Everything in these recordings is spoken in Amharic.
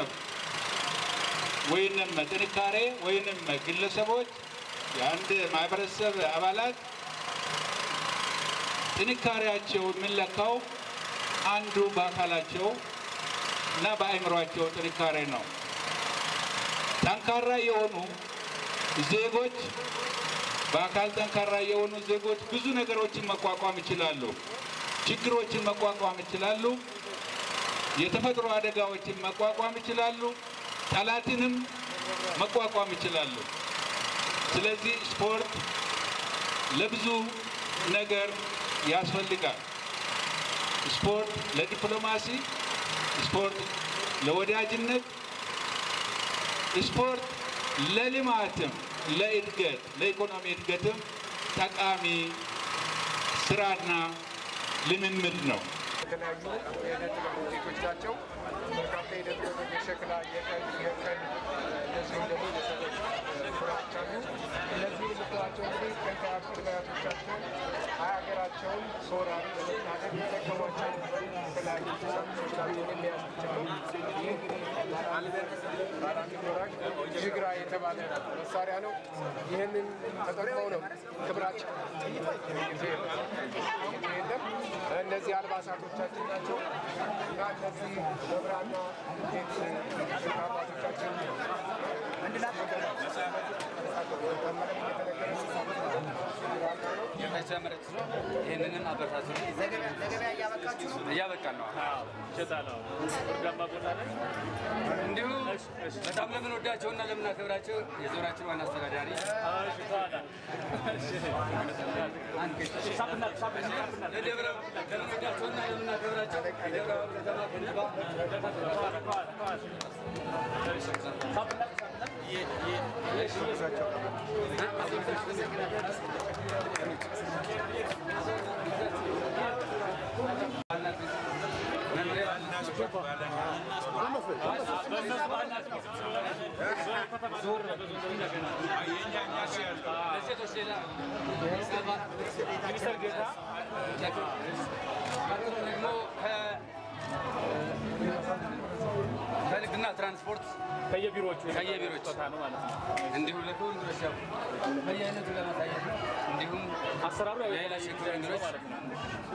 ማህበረሰብ ወይንም ጥንካሬ ወይንም ግለሰቦች የአንድ ማህበረሰብ አባላት ጥንካሬያቸው የሚለካው አንዱ በአካላቸው እና በአእምሯቸው ጥንካሬ ነው። ጠንካራ የሆኑ ዜጎች በአካል ጠንካራ የሆኑ ዜጎች ብዙ ነገሮችን መቋቋም ይችላሉ። ችግሮችን መቋቋም ይችላሉ። የተፈጥሮ አደጋዎችን መቋቋም ይችላሉ። ጠላትንም መቋቋም ይችላሉ። ስለዚህ ስፖርት ለብዙ ነገር ያስፈልጋል። ስፖርት ለዲፕሎማሲ፣ ስፖርት ለወዳጅነት፣ ስፖርት ለልማትም፣ ለእድገት፣ ለኢኮኖሚ እድገትም ጠቃሚ ስራና ልምምድ ነው። የተለያዩ የዕደ ጥበብ ውጤቶች ናቸው። በርካታ የዕደ ጥበብ የሸክላ፣ የቀን፣ የቀን እንደዚሁም ደግሞ የሰዎች ስራዎች አሉ። እነዚህ የምትላቸው እንግዲህ ጥንት አያት ቅድመ አያቶቻቸውን ሀገራቸውን ከወራሪ ለመታደግ የጠቀሟቸው የተለያዩ ቁሳቁሶች ናቸው። የሚያዝ ብቻ ነው። ይህ እንግዲህ ባራሚ ወራጅ ጅግራ የተባለ መሳሪያ ነው። ይህንን ተጠቅመው ነው ክብራቸው ጊዜ የለም። እነዚህ አልባሳቶቻችን ናቸው እና እነዚህ በብራና ቤት አባቶቻችን የተመረጥ ይህንንም አበረታቱ ለገበያ እያበቃችሁ ነው? እያበቃን ነው። ይሸጣለሁ ወርዳማ ቦታ ላይ እንዲሁ በጣም ለምንወዳቸውና ለምናከብራቸው የዞናችን ዋና አስተዳዳሪ ለደብረ ለምንወዳቸውና ለምናከብራቸው የደብረ ከተማ ከንቲባ ለሴቶች ሌላ ሚኒስተር ጌታ ቀጥሎ ደግሞ ከንግድና ትራንስፖርት ከየቢሮዎቹ ከየቢሮዎች ቦታ ነው ማለት ነው። እንዲሁም ለሁሉም ድረስ ያው በየአይነቱ ለማሳየት ነው። እንዲሁም አሰራሩ ያው የሌላ ሴክተር እንግዶች ማለት ነው።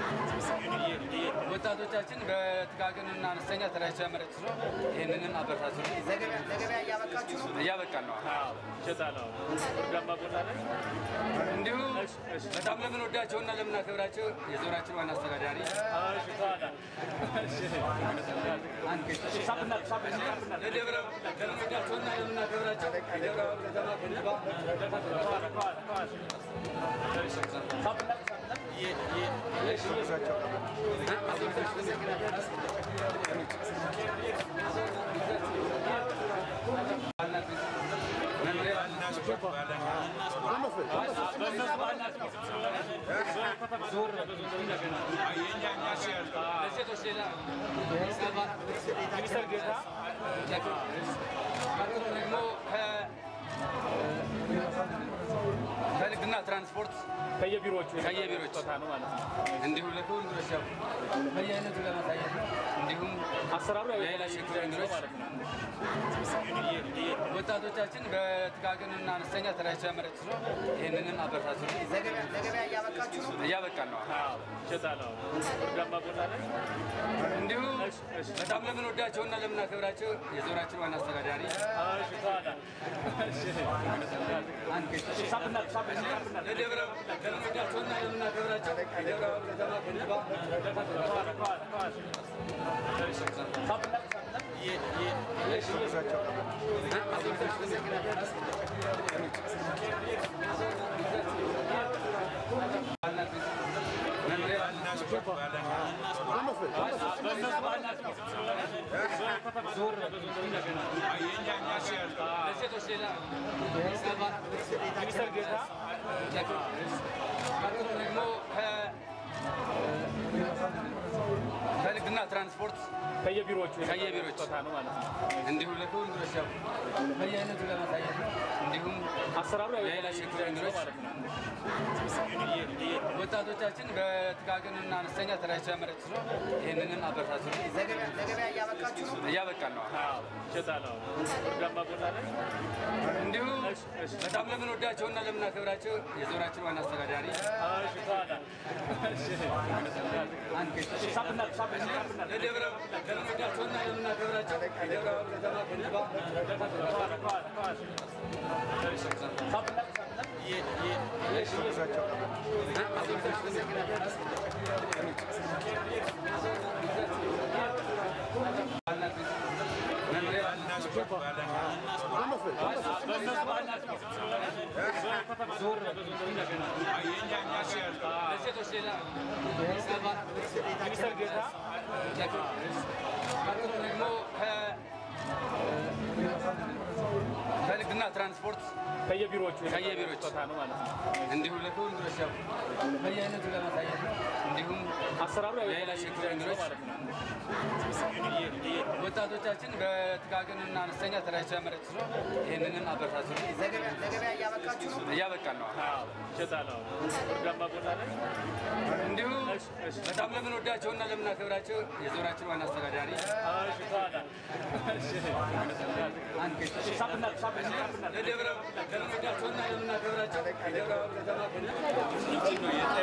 ወጣቶቻችን በጥቃቅንና አነስተኛ ተደራጅተው ያመረቱ ነው። ይህንንም አበረታቱ ለገበያ ለገበያ እያበቃችሁ ነው? እያበቃን ነው። ይሸጣለሁ ወርዳማ ቦታ ላይ እንዲሁ በጣም ለምንወዳቸውና ለምናከብራቸው የዞናችን ዋና አስተዳዳሪ ለደብረ ለምንወዳቸውና ለምናከብራቸው የደብረ ከተማ ከንቲባ ለሴቶች ሌላ ሚኒስተር ጌታ ቀጥሎ ደግሞ ከንግድና ትራንስፖርት ከየቢሮዎቹ ከየቢሮዎች ቦታ ነው ማለት ነው። እንዲሁም ለሁሉም ድረስ ያው በየአይነቱ ለማሳየት ነው። እንዲሁም አሰራሩ ያው የሌላ ሴክተር እንግዶች ማለት ነው። ወጣቶቻችን በጥቃቅንና አነስተኛ ተደራጅተው ያመረቱ ነው። ይህንንም አበረታቱ ለገበያ ለገበያ እያበቃችሁ ነው? እያበቃን ነው። ይሸጣለሁ ወርዳማ ቦታ ላይ እንዲሁ በጣም ለምንወዳቸውና ለምናከብራቸው የዞናችን ዋና አስተዳዳሪ ለደብረ ለምንወዳቸውና ለምናከብራቸው የደብረ ከተማ ከንቲባ ለሴቶች ሌላ ሚኒስተር ጌታ ቀጥሎ ደግሞ ከንግድና ትራንስፖርት ከየቢሮዎቹ ከየቢሮዎቹ ስጦታ ነው ማለት ነው። እንዲሁም ለክቡር እንግዶች ያው በየአይነቱ ለማሳየት ነው። እንዲሁም አሰራሩ ያው ለሌላ የተለያየ ችግር እንግዶች ማለት ነው። ወጣቶቻችን በጥቃቅንና አነስተኛ ተደራጅተው ያመረቱ ነው። ይህንንም አበረታቱ ለገበያ ለገበያ እያበቃችሁ ነው። እያበቃን ነው። አዎ፣ ይሸጣል። አዎ። ወርቃማ ቦታ ላይ እንዲሁም በጣም ለምንወዳቸውና ለምናከብራቸው የዞናችን ዋና አስተዳዳሪ እሺ፣ በኋላ እሺ፣ ሳብና ሳብና ሳብና ለደብረ ለምንወዳቸውና ለምናከብራቸው የደብረ ብርሃን ከተማ ከንቲባ ከኋላ ከኋላ ከኋላ እሺ፣ ሳብና ለሴቶች ሌላ ሚኒስተር ጌታ ቀጥሎ ደግሞ ከ- ከንግድና ትራንስፖርት ከየቢሮዎቹ ከየቢሮዎቹ ስጦታ ነው ማለት ነው። እንዲሁም ለክቡር እንግዶች ያው በየአይነቱ ለማሳየት ነው። እንዲሁም አሰራሩ ያው ለሌላ የተለያየ ችግር እንግዶች ማለት ነው። ወጣቶቻችን በጥቃቅንና አነስተኛ ተደራጅተው ያመረቱ ነው። ይህንንም አበረታቱ ለገበያ ለገበያ እያበቃችሁ ነው። እያበቃን ነው። አዎ፣ ይሸጣል። አዎ። ወርቃማ ቦታ ላይ እንዲሁም በጣም ለምንወዳቸውና ለምናከብራቸው የዞናችን ዋና አስተዳዳሪ እሺ፣ በኋላ እሺ፣ ሳብና ሳብና ሳብና ለደብረ ለምንወዳቸውና ለምናከብራቸው የደብረ ብርሃን ከተማ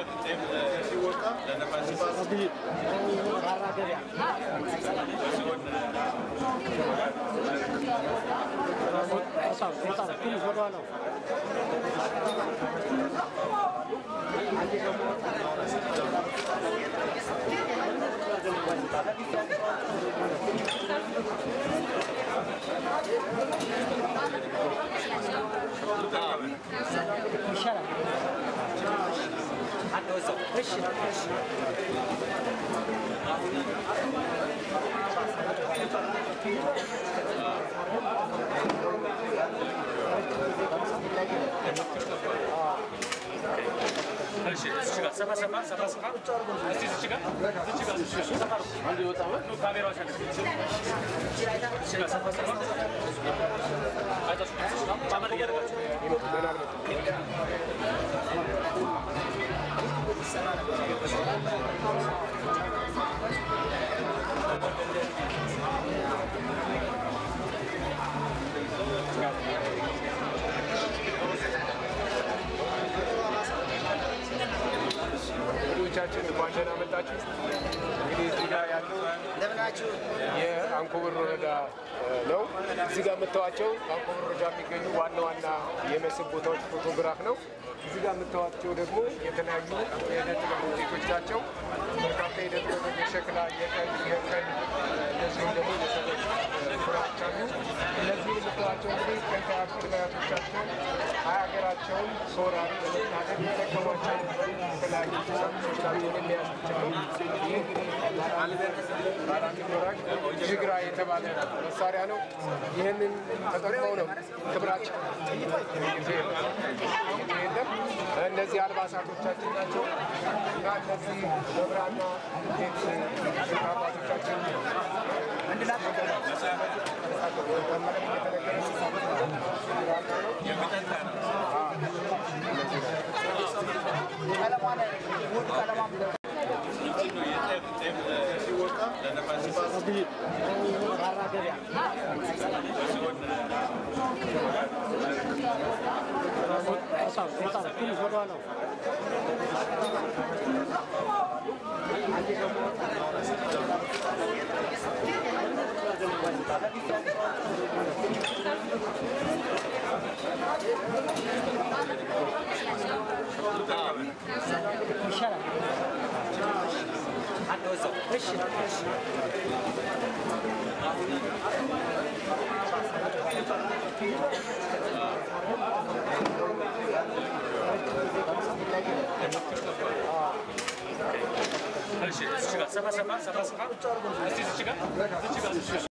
እሺ፣ እዚህ ጋር ሰፋ ሰፋ ሰፋ ሰፋ እስቲ እዚህ ጋር እዚህ ጋር እዚህ ሰፋ አንዱ ይወጣው ነው ካሜራው ሸክ እዚህ ጋር ሰፋ ሰፋ አይታችሁ ጫማ እያደረጋችሁ እንግዶቻችን እንኳን ደህና መጣችሁ። እንግዲህ እዚህ ጋር ያለው እንደምናችሁ የአንኮበር ወረዳ እ, ነው። እዚህ ጋር የምታዋቸው በአንኮበር ወረዳ የሚገኙ ዋና ዋና የመስህብ ቦታዎች ፎቶግራፍ ነው። እዚህ ጋር የምታዋቸው ደግሞ የተለያዩ የዕደ ጥበብ ውጤቶች ናቸው። በርካታ የዕደ ጥበብ የሸክላ፣ የቀን፣ የቀን እንደዚሁም ደግሞ የሰዎች ስራዎች አሉ። እነዚህን የምታዋቸው እንግዲህ ጥንታዊ ቅድመ አያቶቻቸው ሀገራቸውን ከወራሪ በመታደግ የተጠቀሟቸው የተለያዩ ቁሳቁሶች ናቸው የሚያዝ ነው። ይህ ወራሽ ጅግራ የተባለ መሳሪያ ነው። ይህንን ተጠቅመው ነው ክብራቸው የለም። እነዚህ አልባሳቶቻችን ናቸው እና እነዚህ በብራና ቤት አባቶቻችን ቀለሟን ውድ ቀለሟን እሺ፣ እዚህ ጋር ሰፋ ሰፋ ሰፋ ሰፋ እስቲ እዚህ ጋር እዚህ ጋር